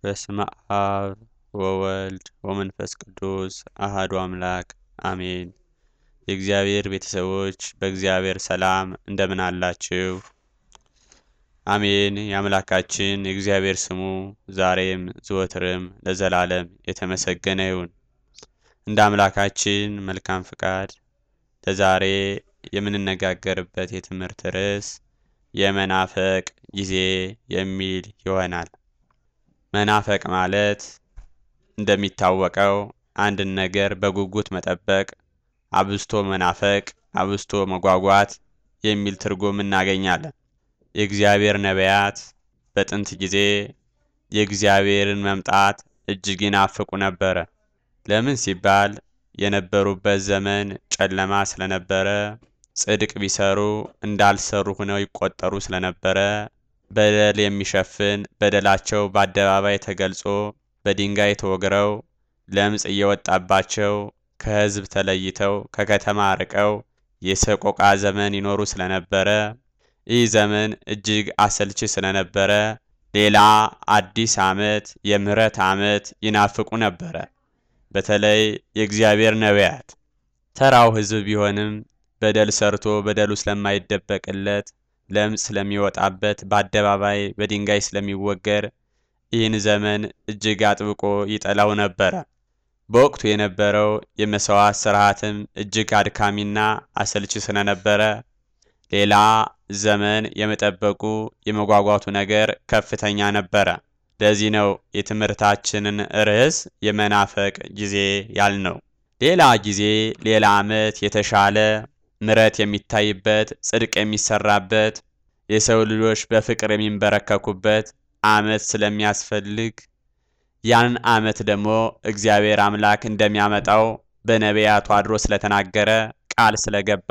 በስመ አብ ወወልድ ወመንፈስ ቅዱስ አሃዱ አምላክ አሜን። የእግዚአብሔር ቤተሰቦች በእግዚአብሔር ሰላም እንደምን አላችሁ? አሜን። የአምላካችን የእግዚአብሔር ስሙ ዛሬም ዘወትርም ለዘላለም የተመሰገነ ይሁን። እንደ አምላካችን መልካም ፍቃድ ለዛሬ የምንነጋገርበት የትምህርት ርዕስ የመናፈቅ ጊዜ የሚል ይሆናል። መናፈቅ ማለት እንደሚታወቀው አንድን ነገር በጉጉት መጠበቅ፣ አብዝቶ መናፈቅ፣ አብዝቶ መጓጓት የሚል ትርጉም እናገኛለን። የእግዚአብሔር ነቢያት በጥንት ጊዜ የእግዚአብሔርን መምጣት እጅግ ይናፍቁ ነበረ። ለምን ሲባል የነበሩበት ዘመን ጨለማ ስለነበረ፣ ጽድቅ ቢሰሩ እንዳልሰሩ ሆነው ይቆጠሩ ስለነበረ፣ በደል የሚሸፍን በደላቸው በአደባባይ ተገልጾ በድንጋይ ተወግረው ለምጽ እየወጣባቸው ከሕዝብ ተለይተው ከከተማ ርቀው የሰቆቃ ዘመን ይኖሩ ስለነበረ ይህ ዘመን እጅግ አሰልቺ ስለነበረ ሌላ አዲስ ዓመት የምህረት ዓመት ይናፍቁ ነበረ። በተለይ የእግዚአብሔር ነቢያት ተራው ሕዝብ ቢሆንም በደል ሰርቶ በደሉ ስለማይደበቅለት ለምጽ ስለሚወጣበት በአደባባይ በድንጋይ ስለሚወገር ይህን ዘመን እጅግ አጥብቆ ይጠላው ነበረ። በወቅቱ የነበረው የመሥዋዕት ስርዓትም እጅግ አድካሚና አሰልቺ ስለነበረ ሌላ ዘመን የመጠበቁ የመጓጓቱ ነገር ከፍተኛ ነበረ። ለዚህ ነው የትምህርታችንን ርዕስ የመናፈቅ ጊዜ ያልነው። ሌላ ጊዜ ሌላ ዓመት የተሻለ ምሕረት የሚታይበት ጽድቅ የሚሰራበት የሰው ልጆች በፍቅር የሚንበረከኩበት ዓመት ስለሚያስፈልግ ያንን ዓመት ደግሞ እግዚአብሔር አምላክ እንደሚያመጣው በነቢያቱ አድሮ ስለተናገረ ቃል ስለገባ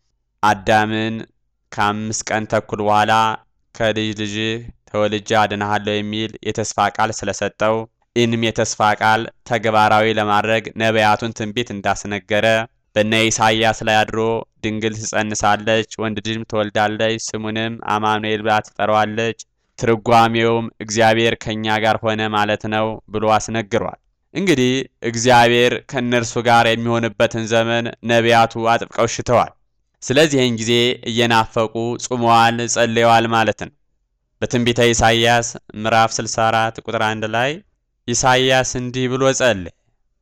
አዳምን ከአምስት ቀን ተኩል በኋላ ከልጅ ልጅህ ተወልጄ አድንሃለሁ የሚል የተስፋ ቃል ስለሰጠው ይህንም የተስፋ ቃል ተግባራዊ ለማድረግ ነቢያቱን ትንቢት እንዳስነገረ በነ ኢሳይያስ ላይ አድሮ ድንግል ትጸንሳለች፣ ወንድ ልጅም ትወልዳለች፣ ስሙንም አማኑኤል ብላ ትጠራዋለች፣ ትርጓሜውም እግዚአብሔር ከእኛ ጋር ሆነ ማለት ነው ብሎ አስነግሯል። እንግዲህ እግዚአብሔር ከእነርሱ ጋር የሚሆንበትን ዘመን ነቢያቱ አጥብቀው ሽተዋል። ስለዚህን ጊዜ እየናፈቁ ጾመዋል፣ ጸልየዋል ማለት ነው። በትንቢተ ኢሳይያስ ምዕራፍ 64 ቁጥር 1 ላይ ኢሳይያስ እንዲህ ብሎ ጸለየ፣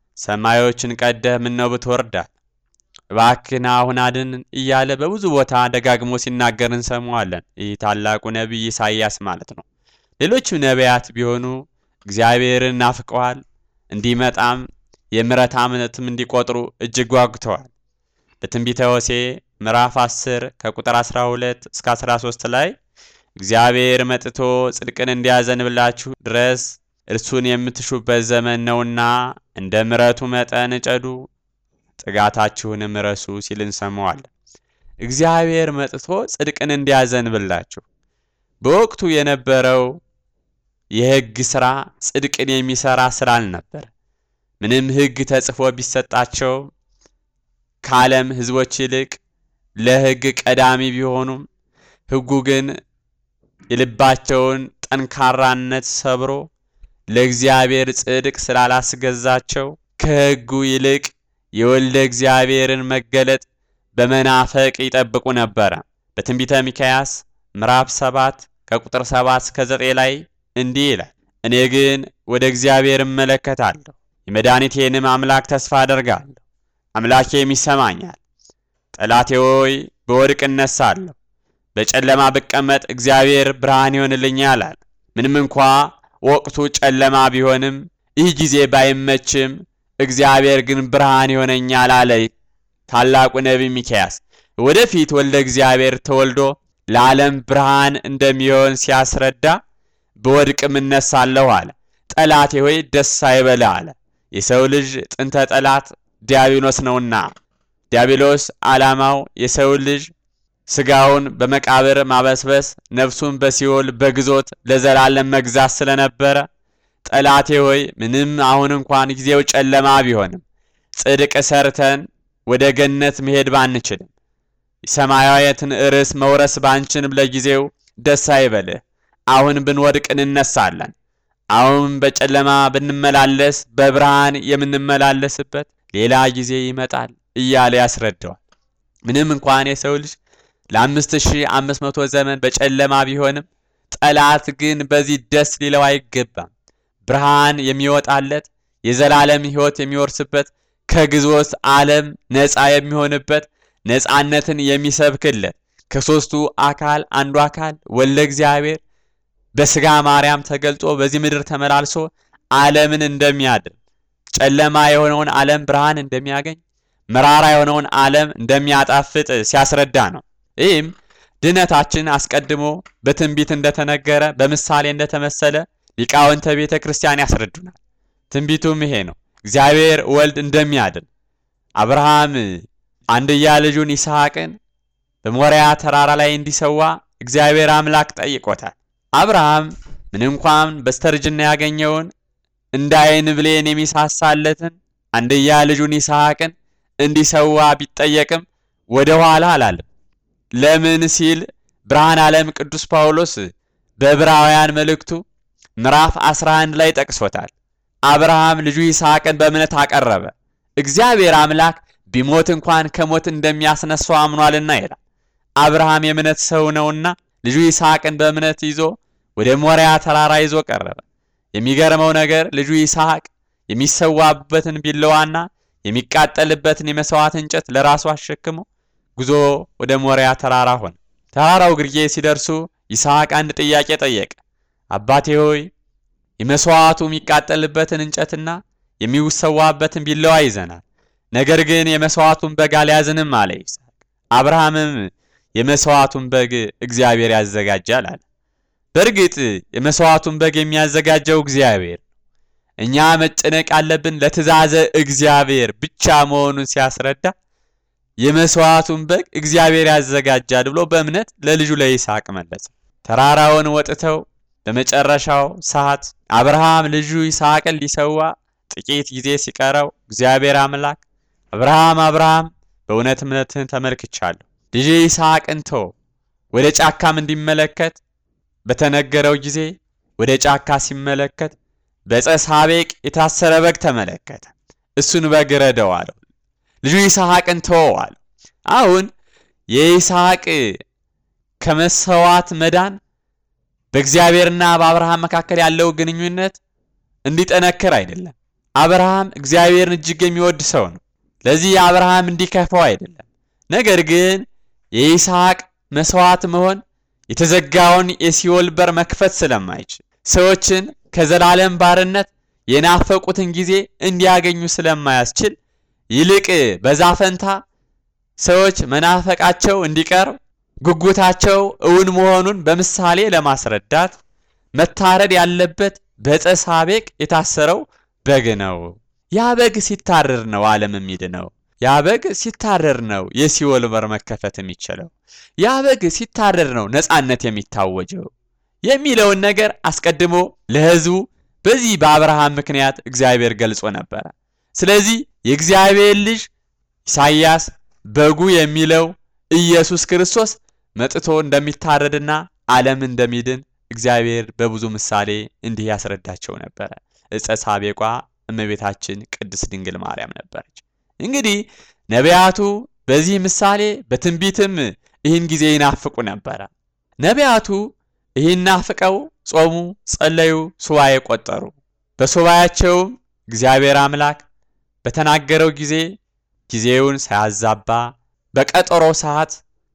ሰማዮችን ቀደህ ምነው ብትወርዳል፣ እባክህን አሁን አድን እያለ በብዙ ቦታ ደጋግሞ ሲናገር እንሰማዋለን። ይህ ታላቁ ነቢይ ኢሳይያስ ማለት ነው። ሌሎችም ነቢያት ቢሆኑ እግዚአብሔርን ናፍቀዋል፣ እንዲመጣም የምሕረት ዓመትም እንዲቆጥሩ እጅግ ጓጉተዋል። በትንቢተ ሆሴዕ ምዕራፍ 10 ከቁጥር 12 እስከ 13 ላይ እግዚአብሔር መጥቶ ጽድቅን እንዲያዘንብላችሁ ድረስ እርሱን የምትሹበት ዘመን ነውና እንደ ምሕረቱ መጠን እጨዱ፣ ጥጋታችሁንም ረሱ ሲል እንሰማዋለን። እግዚአብሔር መጥቶ ጽድቅን እንዲያዘንብላችሁ በወቅቱ የነበረው የሕግ ሥራ ጽድቅን የሚሰራ ሥራ አልነበር። ምንም ሕግ ተጽፎ ቢሰጣቸው ከዓለም ሕዝቦች ይልቅ ለሕግ ቀዳሚ ቢሆኑም ሕጉ ግን የልባቸውን ጠንካራነት ሰብሮ ለእግዚአብሔር ጽድቅ ስላላስገዛቸው ከሕጉ ይልቅ የወልደ እግዚአብሔርን መገለጥ በመናፈቅ ይጠብቁ ነበረ። በትንቢተ ሚክያስ ምዕራፍ 7 ከቁጥር 7 እስከ 9 ላይ እንዲህ ይላል፣ እኔ ግን ወደ እግዚአብሔር እመለከታለሁ፣ የመድኃኒቴንም አምላክ ተስፋ አደርጋለሁ፣ አምላኬም ይሰማኛል። ጠላቴ ሆይ በወድቅ እነሳለሁ፣ በጨለማ ብቀመጥ እግዚአብሔር ብርሃን ይሆንልኛል አለ። ምንም እንኳ ወቅቱ ጨለማ ቢሆንም ይህ ጊዜ ባይመችም እግዚአብሔር ግን ብርሃን ይሆነኛል አለ ታላቁ ነቢይ ሚክያስ። ወደፊት ወልደ እግዚአብሔር ተወልዶ ለዓለም ብርሃን እንደሚሆን ሲያስረዳ በወድቅም እነሳለሁ አለ። ጠላቴ ሆይ ደስ አይበልህ አለ። የሰው ልጅ ጥንተ ጠላት ዲያብሎስ ነውና ዲያብሎስ ዓላማው የሰው ልጅ ስጋውን በመቃብር ማበስበስ ነፍሱን በሲኦል በግዞት ለዘላለም መግዛት ስለነበረ ጠላቴ ሆይ ምንም አሁን እንኳን ጊዜው ጨለማ ቢሆንም ጽድቅ ሰርተን ወደ ገነት መሄድ ባንችልም ሰማያዊትን ርስ መውረስ ባንችልም ለጊዜው ደስ አይበልህ። አሁን ብንወድቅ እንነሳለን። አሁን በጨለማ ብንመላለስ በብርሃን የምንመላለስበት ሌላ ጊዜ ይመጣል እያለ ያስረዳዋል። ምንም እንኳን የሰው ልጅ ለአምስት ሺህ አምስት መቶ ዘመን በጨለማ ቢሆንም ጠላት ግን በዚህ ደስ ሊለው አይገባም። ብርሃን የሚወጣለት የዘላለም ሕይወት የሚወርስበት ከግዞት ዓለም ነፃ የሚሆንበት ነፃነትን የሚሰብክለት ከሦስቱ አካል አንዱ አካል ወልደ እግዚአብሔር በሥጋ ማርያም ተገልጦ በዚህ ምድር ተመላልሶ ዓለምን እንደሚያድን ጨለማ የሆነውን ዓለም ብርሃን እንደሚያገኝ መራራ የሆነውን ዓለም እንደሚያጣፍጥ ሲያስረዳ ነው። ይህም ድነታችን አስቀድሞ በትንቢት እንደተነገረ በምሳሌ እንደተመሰለ ሊቃውንተ ቤተ ክርስቲያን ያስረዱናል። ትንቢቱም ይሄ ነው። እግዚአብሔር ወልድ እንደሚያድን አብርሃም አንድያ ልጁን ይስሐቅን በሞሪያ ተራራ ላይ እንዲሰዋ እግዚአብሔር አምላክ ጠይቆታል። አብርሃም ምን እንኳን በስተርጅና ያገኘውን እንደ ዓይን ብሌን የሚሳሳለትን አንድያ ልጁን ይስሐቅን እንዲሰዋ ቢጠየቅም ወደ ኋላ አላለም። ለምን ሲል ብርሃን ዓለም ቅዱስ ጳውሎስ በዕብራውያን መልእክቱ ምዕራፍ 11 ላይ ጠቅሶታል። አብርሃም ልጁ ይስሐቅን በእምነት አቀረበ፣ እግዚአብሔር አምላክ ቢሞት እንኳን ከሞት እንደሚያስነሳው አምኗልና ይላል። አብርሃም የእምነት ሰው ነውና ልጁ ይስሐቅን በእምነት ይዞ ወደ ሞሪያ ተራራ ይዞ ቀረበ። የሚገርመው ነገር ልጁ ይስሐቅ የሚሰዋበትን ቢላዋና የሚቃጠልበትን የመሥዋዕት እንጨት ለራሱ አሸክሞ ጉዞ ወደ ሞሪያ ተራራ ሆነ። ተራራው ግርጌ ሲደርሱ ይስሐቅ አንድ ጥያቄ ጠየቀ። አባቴ ሆይ የመሥዋዕቱ የሚቃጠልበትን እንጨትና የሚሰዋበትን ቢላዋ ይዘናል፣ ነገር ግን የመሥዋዕቱን በግ አልያዝንም አለ ይስሐቅ። አብርሃምም የመሥዋዕቱን በግ እግዚአብሔር ያዘጋጃል አለ። በእርግጥ የመሥዋዕቱን በግ የሚያዘጋጀው እግዚአብሔር ነው። እኛ መጨነቅ ያለብን ለትእዛዘ እግዚአብሔር ብቻ መሆኑን ሲያስረዳ የመሥዋዕቱን በግ እግዚአብሔር ያዘጋጃል ብሎ በእምነት ለልጁ ለይስሐቅ መለሰ። ተራራውን ወጥተው በመጨረሻው ሰዓት አብርሃም ልጁ ይስሐቅን ሊሰዋ ጥቂት ጊዜ ሲቀረው እግዚአብሔር አምላክ አብርሃም አብርሃም በእውነት እምነትህን ተመልክቻለሁ፣ ልጅ ይስሐቅን ተው ወደ ጫካም እንዲመለከት በተነገረው ጊዜ ወደ ጫካ ሲመለከት በዕፀ ሳቤቅ የታሰረ በግ ተመለከተ። እሱን በግ ረደው አለው። ልጁ ይስሐቅን ተወው አለው። አሁን የይስሐቅ ከመሰዋት መዳን በእግዚአብሔርና በአብርሃም መካከል ያለው ግንኙነት እንዲጠነክር አይደለም። አብርሃም እግዚአብሔርን እጅግ የሚወድ ሰው ነው። ለዚህ አብርሃም እንዲከፋው አይደለም። ነገር ግን የይስሐቅ መስዋዕት መሆን የተዘጋውን የሲኦል በር መክፈት ስለማይችል ሰዎችን ከዘላለም ባርነት የናፈቁትን ጊዜ እንዲያገኙ ስለማያስችል ይልቅ በዛ ፈንታ ሰዎች መናፈቃቸው እንዲቀር ጉጉታቸው እውን መሆኑን በምሳሌ ለማስረዳት መታረድ ያለበት በዕፀ ሳቤቅ የታሰረው በግ ነው። ያ በግ ሲታረር ነው ዓለም የሚድነው። ያ በግ ሲታረር ነው የሲኦል በር መከፈት የሚችለው። ያ በግ ሲታረር ነው ነፃነት የሚታወጀው የሚለውን ነገር አስቀድሞ ለሕዝቡ በዚህ በአብርሃም ምክንያት እግዚአብሔር ገልጾ ነበረ። ስለዚህ የእግዚአብሔር ልጅ ኢሳይያስ በጉ የሚለው ኢየሱስ ክርስቶስ መጥቶ እንደሚታረድና ዓለም እንደሚድን እግዚአብሔር በብዙ ምሳሌ እንዲህ ያስረዳቸው ነበረ። ዕፀ ሳቤቋ እመቤታችን ቅድስት ድንግል ማርያም ነበረች። እንግዲህ ነቢያቱ በዚህ ምሳሌ በትንቢትም ይህን ጊዜ ይናፍቁ ነበረ። ነቢያቱ ይህን ናፍቀው ጾሙ፣ ጸለዩ፣ ሱባኤ ቆጠሩ። በሱባኤያቸውም እግዚአብሔር አምላክ በተናገረው ጊዜ ጊዜውን ሳያዛባ በቀጠሮ ሰዓት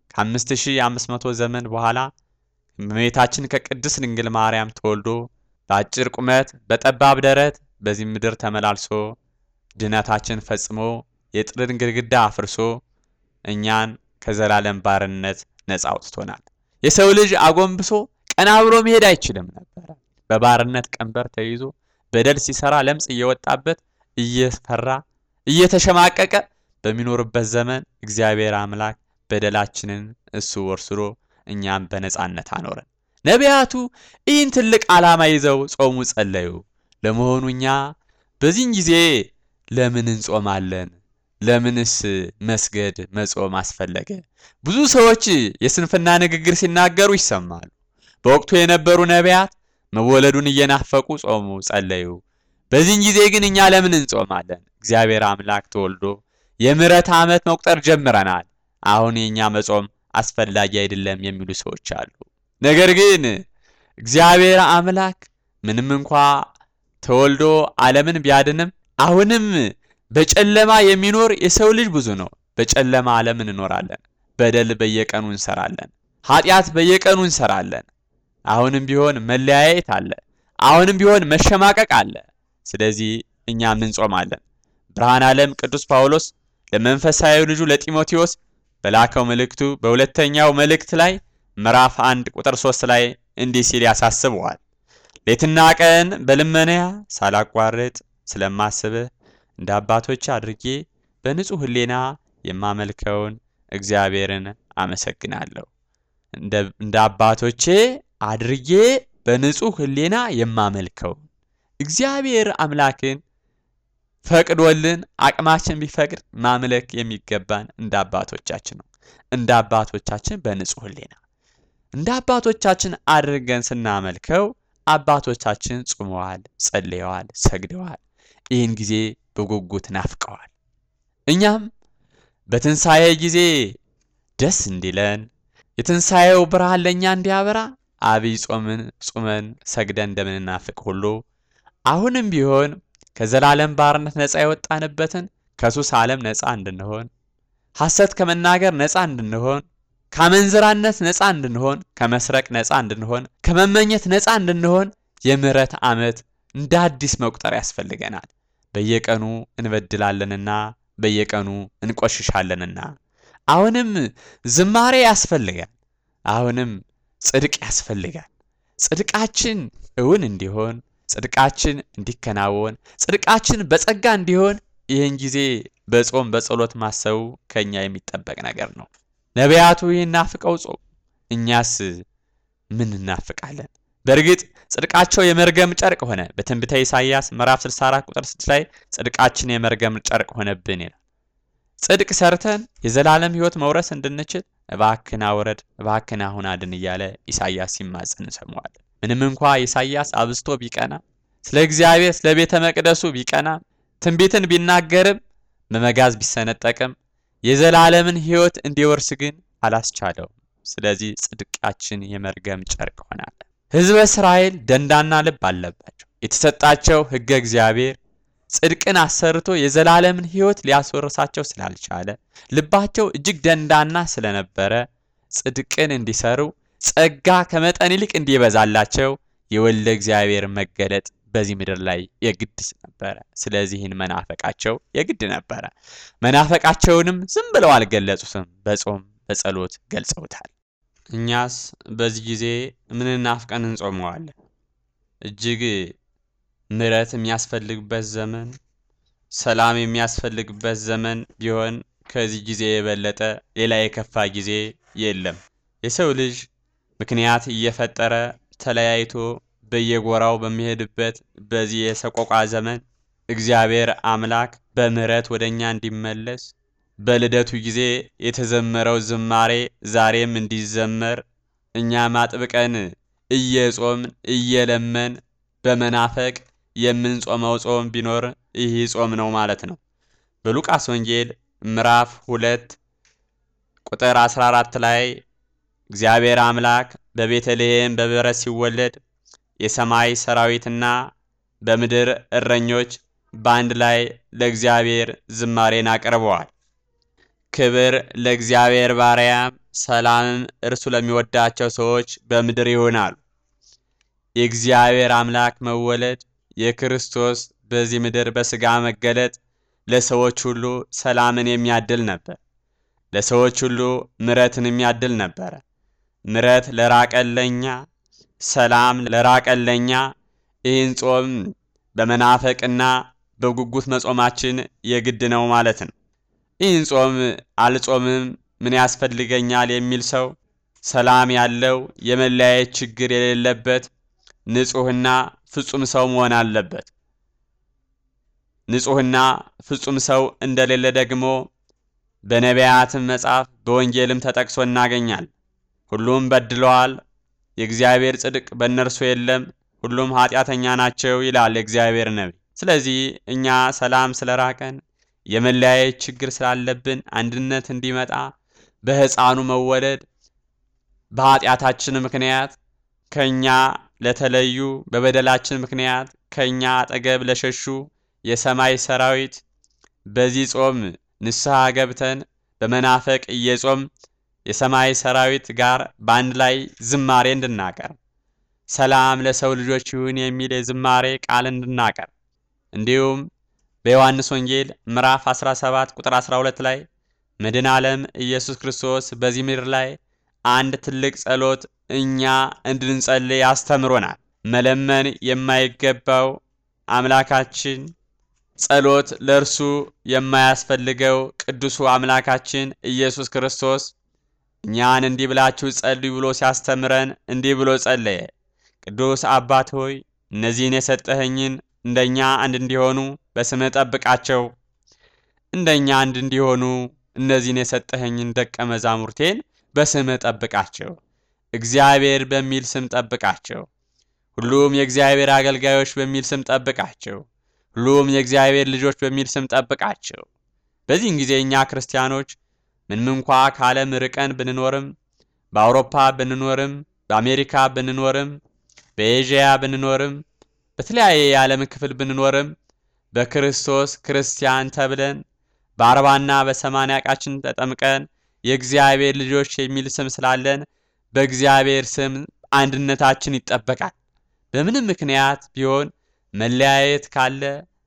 ከ5500 ዘመን በኋላ እመቤታችን ከቅድስት ድንግል ማርያም ተወልዶ በአጭር ቁመት በጠባብ ደረት በዚህ ምድር ተመላልሶ ድነታችን ፈጽሞ የጥልን ግድግዳ አፍርሶ እኛን ከዘላለም ባርነት ነፃ አውጥቶናል። የሰው ልጅ አጎንብሶ ቀና ብሎ መሄድ አይችልም ነበረ። በባርነት ቀንበር ተይዞ በደል ሲሰራ ለምጽ እየወጣበት እየፈራ እየተሸማቀቀ በሚኖርበት ዘመን እግዚአብሔር አምላክ በደላችንን እሱ ወርስዶ እኛም በነፃነት አኖረን። ነቢያቱ ይህን ትልቅ ዓላማ ይዘው ጾሙ፣ ጸለዩ። ለመሆኑ እኛ በዚህን ጊዜ ለምን እንጾማለን? ለምንስ መስገድ መጾም አስፈለገ? ብዙ ሰዎች የስንፍና ንግግር ሲናገሩ ይሰማሉ። በወቅቱ የነበሩ ነቢያት መወለዱን እየናፈቁ ጾሙ፣ ጸለዩ። በዚህን ጊዜ ግን እኛ ለምን እንጾማለን? እግዚአብሔር አምላክ ተወልዶ የምሕረት ዓመት መቁጠር ጀምረናል። አሁን የእኛ መጾም አስፈላጊ አይደለም የሚሉ ሰዎች አሉ። ነገር ግን እግዚአብሔር አምላክ ምንም እንኳ ተወልዶ ዓለምን ቢያድንም አሁንም በጨለማ የሚኖር የሰው ልጅ ብዙ ነው። በጨለማ ዓለም እንኖራለን። በደል በየቀኑ እንሰራለን። ኃጢአት በየቀኑ እንሰራለን። አሁንም ቢሆን መለያየት አለ። አሁንም ቢሆን መሸማቀቅ አለ። ስለዚህ እኛም እንጾማለን። ብርሃን ዓለም ቅዱስ ጳውሎስ ለመንፈሳዊ ልጁ ለጢሞቴዎስ በላከው መልእክቱ በሁለተኛው መልእክት ላይ ምዕራፍ አንድ ቁጥር ሶስት ላይ እንዲህ ሲል ያሳስበዋል። ሌትና ቀን በልመናያ ሳላቋርጥ ስለማስብህ እንደ አባቶች አድርጌ በንጹሕ ሕሊና የማመልከውን እግዚአብሔርን አመሰግናለሁ። እንደ አባቶቼ አድርጌ በንጹሕ ሕሊና የማመልከውን እግዚአብሔር አምላክን ፈቅዶልን አቅማችን ቢፈቅድ ማምለክ የሚገባን እንደ አባቶቻችን ነው። እንደ አባቶቻችን በንጹሕ ሕሊና እንደ አባቶቻችን አድርገን ስናመልከው አባቶቻችን ጾመዋል፣ ጸልየዋል፣ ሰግደዋል። ይህን ጊዜ በጉጉት ናፍቀዋል። እኛም በትንሣኤ ጊዜ ደስ እንዲለን የትንሣኤው ብርሃን ለእኛ እንዲያበራ አብይ ጾምን ጾመን ሰግደን እንደምንናፍቅ ሁሉ አሁንም ቢሆን ከዘላለም ባርነት ነፃ የወጣንበትን ከሱስ ዓለም ነፃ እንድንሆን ሐሰት ከመናገር ነፃ እንድንሆን ከአመንዝራነት ነፃ እንድንሆን ከመስረቅ ነፃ እንድንሆን ከመመኘት ነፃ እንድንሆን የምሕረት ዓመት እንደ አዲስ መቁጠር ያስፈልገናል። በየቀኑ እንበድላለንና በየቀኑ እንቆሽሻለንና አሁንም ዝማሬ ያስፈልጋል። አሁንም ጽድቅ ያስፈልጋል። ጽድቃችን እውን እንዲሆን ጽድቃችን እንዲከናወን ጽድቃችን በጸጋ እንዲሆን ይህን ጊዜ በጾም በጸሎት ማሰቡ ከኛ የሚጠበቅ ነገር ነው። ነቢያቱ ይህን ናፍቀው ጾም፣ እኛስ ምን እናፍቃለን? በእርግጥ ጽድቃቸው የመርገም ጨርቅ ሆነ። በትንቢተ ኢሳይያስ ምዕራፍ 64 ቁጥር 6 ላይ ጽድቃችን የመርገም ጨርቅ ሆነብን ይላል። ጽድቅ ሰርተን የዘላለም ሕይወት መውረስ እንድንችል እባክን አውረድ፣ እባክን አሁን አድን እያለ ኢሳይያስ ሲማጸን እንሰማዋለን። ምንም እንኳ ኢሳይያስ አብዝቶ ቢቀና ስለ እግዚአብሔር ስለ ቤተ መቅደሱ ቢቀና ትንቢትን ቢናገርም በመጋዝ ቢሰነጠቅም የዘላለምን ሕይወት እንዲወርስ ግን አላስቻለውም። ስለዚህ ጽድቃችን የመርገም ጨርቅ ሆናለ። ሕዝበ እስራኤል ደንዳና ልብ አለባቸው። የተሰጣቸው ሕገ እግዚአብሔር ጽድቅን አሰርቶ የዘላለምን ሕይወት ሊያስወርሳቸው ስላልቻለ ልባቸው እጅግ ደንዳና ስለነበረ ጽድቅን እንዲሰሩ ጸጋ ከመጠን ይልቅ እንዲበዛላቸው የወልደ እግዚአብሔር መገለጥ በዚህ ምድር ላይ የግድ ነበረ። ስለዚህን መናፈቃቸው የግድ ነበረ። መናፈቃቸውንም ዝም ብለው አልገለጹትም፣ በጾም በጸሎት ገልጸውታል። እኛስ በዚህ ጊዜ ምን ናፍቀን እንጾመዋለን? እጅግ ምሕረት የሚያስፈልግበት ዘመን፣ ሰላም የሚያስፈልግበት ዘመን ቢሆን ከዚህ ጊዜ የበለጠ ሌላ የከፋ ጊዜ የለም። የሰው ልጅ ምክንያት እየፈጠረ ተለያይቶ በየጎራው በሚሄድበት በዚህ የሰቆቃ ዘመን እግዚአብሔር አምላክ በምሕረት ወደ እኛ እንዲመለስ በልደቱ ጊዜ የተዘመረው ዝማሬ ዛሬም እንዲዘመር እኛም አጥብቀን እየጾምን እየለመን በመናፈቅ የምንጾመው ጾም ቢኖር ይህ ጾም ነው ማለት ነው። በሉቃስ ወንጌል ምዕራፍ ሁለት ቁጥር 14 ላይ እግዚአብሔር አምላክ በቤተልሔም በበረት ሲወለድ የሰማይ ሰራዊትና በምድር እረኞች በአንድ ላይ ለእግዚአብሔር ዝማሬን አቅርበዋል። ክብር ለእግዚአብሔር ባሪያም፣ ሰላምም እርሱ ለሚወዳቸው ሰዎች በምድር ይሆናሉ። የእግዚአብሔር አምላክ መወለድ የክርስቶስ በዚህ ምድር በሥጋ መገለጥ ለሰዎች ሁሉ ሰላምን የሚያድል ነበር። ለሰዎች ሁሉ ምሕረትን የሚያድል ነበረ። ምሕረት ለራቀለኛ ሰላም ለራቀለኛ ይህን ጾም በመናፈቅና በጉጉት መጾማችን የግድ ነው ማለት ነው። ይህን ጾም አልጾምም ምን ያስፈልገኛል የሚል ሰው ሰላም ያለው የመለያየት ችግር የሌለበት ንጹሕና ፍጹም ሰው መሆን አለበት። ንጹሕና ፍጹም ሰው እንደሌለ ደግሞ በነቢያትም መጽሐፍ በወንጌልም ተጠቅሶ እናገኛል። ሁሉም በድለዋል፣ የእግዚአብሔር ጽድቅ በእነርሱ የለም፣ ሁሉም ኃጢአተኛ ናቸው ይላል የእግዚአብሔር ነቢይ። ስለዚህ እኛ ሰላም ስለራቀን የመለያየት ችግር ስላለብን አንድነት እንዲመጣ በሕፃኑ መወለድ በኃጢአታችን ምክንያት ከኛ ለተለዩ በበደላችን ምክንያት ከኛ አጠገብ ለሸሹ የሰማይ ሰራዊት በዚህ ጾም ንስሐ ገብተን በመናፈቅ እየጾም የሰማይ ሰራዊት ጋር በአንድ ላይ ዝማሬ እንድናቀርብ ሰላም ለሰው ልጆች ይሁን የሚል የዝማሬ ቃል እንድናቀርብ እንዲሁም በዮሐንስ ወንጌል ምዕራፍ 17 ቁጥር 12 ላይ መድኃኔ ዓለም ኢየሱስ ክርስቶስ በዚህ ምድር ላይ አንድ ትልቅ ጸሎት እኛ እንድንጸልይ አስተምሮናል። መለመን የማይገባው አምላካችን ጸሎት ለእርሱ የማያስፈልገው ቅዱሱ አምላካችን ኢየሱስ ክርስቶስ እኛን እንዲህ ብላችሁ ጸልዩ ብሎ ሲያስተምረን እንዲህ ብሎ ጸለየ። ቅዱስ አባት ሆይ እነዚህን የሰጠኸኝን እንደኛ አንድ እንዲሆኑ በስምህ ጠብቃቸው። እንደኛ አንድ እንዲሆኑ እነዚህን የሰጠኸኝን ደቀ መዛሙርቴን በስምህ ጠብቃቸው። እግዚአብሔር በሚል ስም ጠብቃቸው። ሁሉም የእግዚአብሔር አገልጋዮች በሚል ስም ጠብቃቸው። ሁሉም የእግዚአብሔር ልጆች በሚል ስም ጠብቃቸው። በዚህን ጊዜ እኛ ክርስቲያኖች ምንም እንኳ ከዓለም ርቀን ብንኖርም በአውሮፓ ብንኖርም በአሜሪካ ብንኖርም በኤዥያ ብንኖርም በተለያየ የዓለም ክፍል ብንኖርም በክርስቶስ ክርስቲያን ተብለን በአርባና በሰማንያ ቃችን ተጠምቀን የእግዚአብሔር ልጆች የሚል ስም ስላለን በእግዚአብሔር ስም አንድነታችን ይጠበቃል። በምንም ምክንያት ቢሆን መለያየት ካለ፣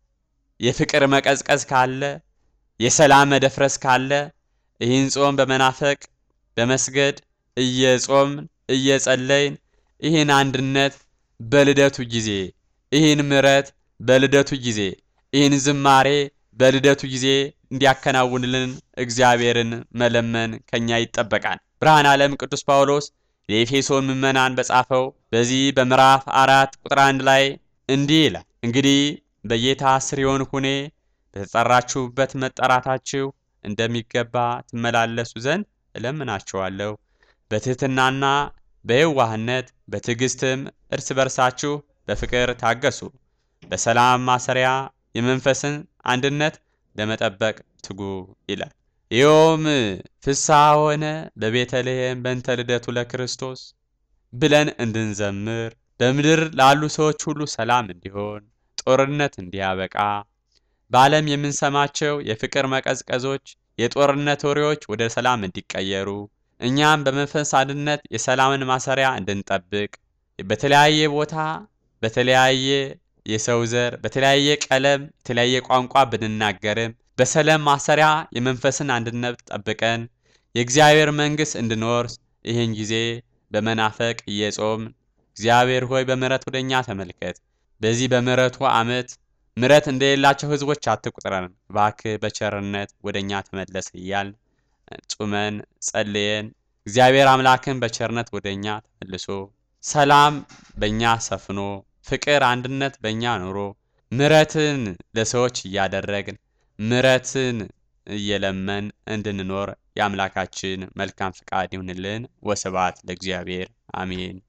የፍቅር መቀዝቀዝ ካለ፣ የሰላም መደፍረስ ካለ ይህን ጾም በመናፈቅ በመስገድ እየጾምን እየጸለይን ይህን አንድነት በልደቱ ጊዜ ይህን ምሕረት በልደቱ ጊዜ ይህን ዝማሬ በልደቱ ጊዜ እንዲያከናውንልን እግዚአብሔርን መለመን ከኛ ይጠበቃል። ብርሃነ ዓለም ቅዱስ ጳውሎስ የኤፌሶን ምዕመናን በጻፈው በዚህ በምዕራፍ አራት ቁጥር አንድ ላይ እንዲህ ይላል፣ እንግዲህ በጌታ ስር የሆን ሁኔ በተጠራችሁበት መጠራታችሁ እንደሚገባ ትመላለሱ ዘንድ እለምናችኋለሁ። በትሕትናና በየዋህነት በትዕግስትም እርስ በርሳችሁ በፍቅር ታገሱ። በሰላም ማሰሪያ የመንፈስን አንድነት ለመጠበቅ ትጉ ይላል። ይኸውም ፍስሐ ሆነ በቤተልሔም በእንተ ልደቱ ለክርስቶስ ብለን እንድንዘምር በምድር ላሉ ሰዎች ሁሉ ሰላም እንዲሆን፣ ጦርነት እንዲያበቃ፣ በዓለም የምንሰማቸው የፍቅር መቀዝቀዞች፣ የጦርነት ወሬዎች ወደ ሰላም እንዲቀየሩ፣ እኛም በመንፈስ አንድነት የሰላምን ማሰሪያ እንድንጠብቅ በተለያየ ቦታ በተለያየ የሰው ዘር በተለያየ ቀለም የተለያየ ቋንቋ ብንናገርም በሰላም ማሰሪያ የመንፈስን አንድነት ጠብቀን የእግዚአብሔር መንግሥት እንድንወርስ ይህን ጊዜ በመናፈቅ እየጾም እግዚአብሔር ሆይ በምሕረት ወደ እኛ ተመልከት፣ በዚህ በምሕረቱ ዓመት ምሕረት እንደሌላቸው ሕዝቦች አትቁጥረን፣ እባክህ በቸርነት ወደ እኛ ተመለስ እያል ጹመን ጸልየን እግዚአብሔር አምላክን በቸርነት ወደ እኛ ተመልሶ ሰላም በእኛ ሰፍኖ ፍቅር፣ አንድነት በእኛ ኑሮ ምሕረትን ለሰዎች እያደረግን ምሕረትን እየለመን እንድንኖር የአምላካችን መልካም ፍቃድ ይሁንልን። ወስብሐት ለእግዚአብሔር አሜን።